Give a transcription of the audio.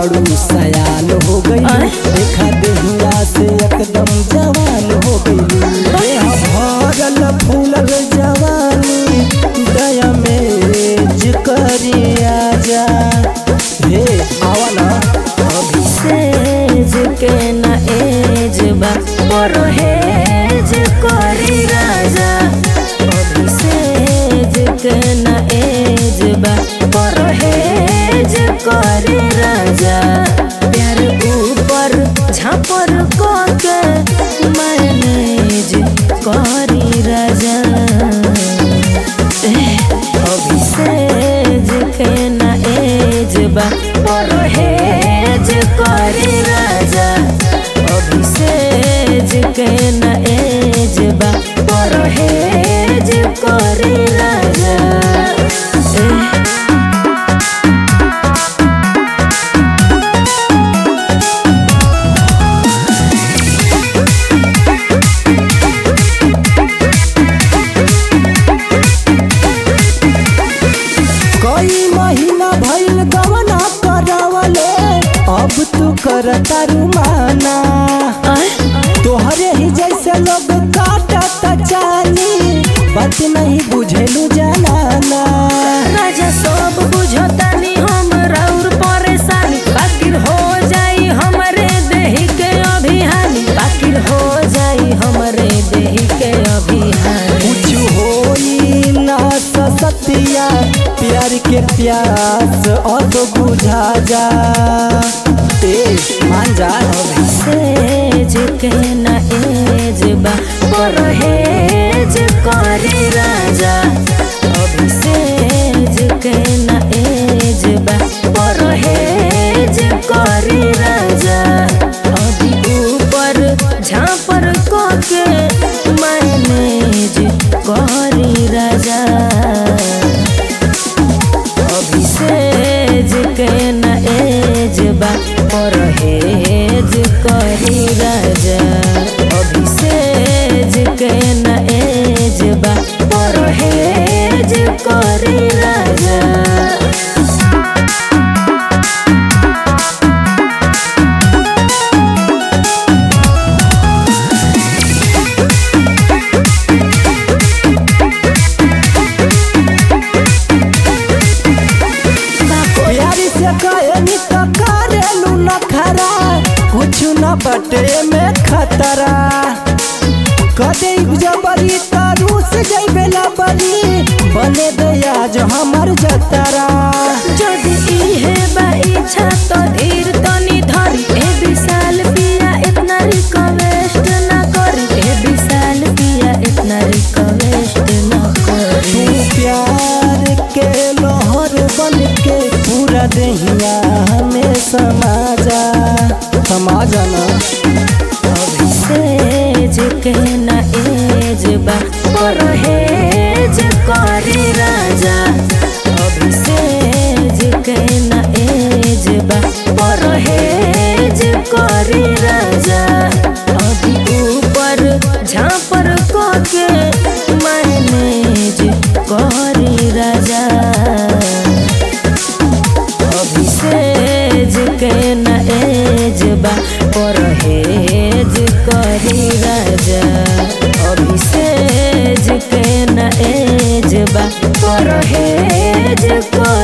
बाड़ू सयान हो गई आय? देखा देहिया से एकदम जवान हो गई देह भरल फूलल जवानी दया में जिकरी आजा हे आवा ना अभी सेज के न एज बा परहेज करी राजा अभी सेज के न एज बा परहेज करी राजा प्यार ऊपर झापर के मैनेज करी राजा अभी सेज के न एज बा परहेज करी राजा अभी सेज के न एज बा परहेज करी राजा एह, कई महीना भइल गवना करावले अब तू करता रुमाना आय, तोहरे ही जैसे लोग काटत जानी बात नहीं बुझेलू जनाना राजा सब बुझतानी हम राउर परेशानी बाकिर हो जाई हमरे देही के अभिहानी बाकिर हो जाई हमरे देही के अभिहानी कुछ होई ना सतिया प्यार के प्यास अब बुझा जा ए मान जा सेज के न एज बा परहेज करी राजा अभी सेज के न एज बा परहेज करी राजा अभी ऊपर झापर के मैनेज करी राजा अभी सेज के न एज बा परहेज करी राजा अभी सेज के न एज बा परहेज करी राजा प्यारी से कहनी तो करेलू न खरा कुछ न बटे में खतरा कदे जबरी तारू से जैबे बरी बने दे आज हमर जतरा যদি इहे बा इच्छा तो धीर तनी धरी ए विशाल पिया इतना रिक्वेस्ट ना करी ए विशाल पिया इतना रिक्वेस्ट ना तू करी प्यार के लहर बन के पूरा दहिया हमें समाजा समाजा ना अभी सेज के न एज बा परहेज करी राजा अभी सेज के न एज बा परहेज करी राजा अभी ऊपर झापर के मैनेज करी राजा अभी सेज के न एज बा परहेज करी राजा अभी सेज के न एज बा परहेज करी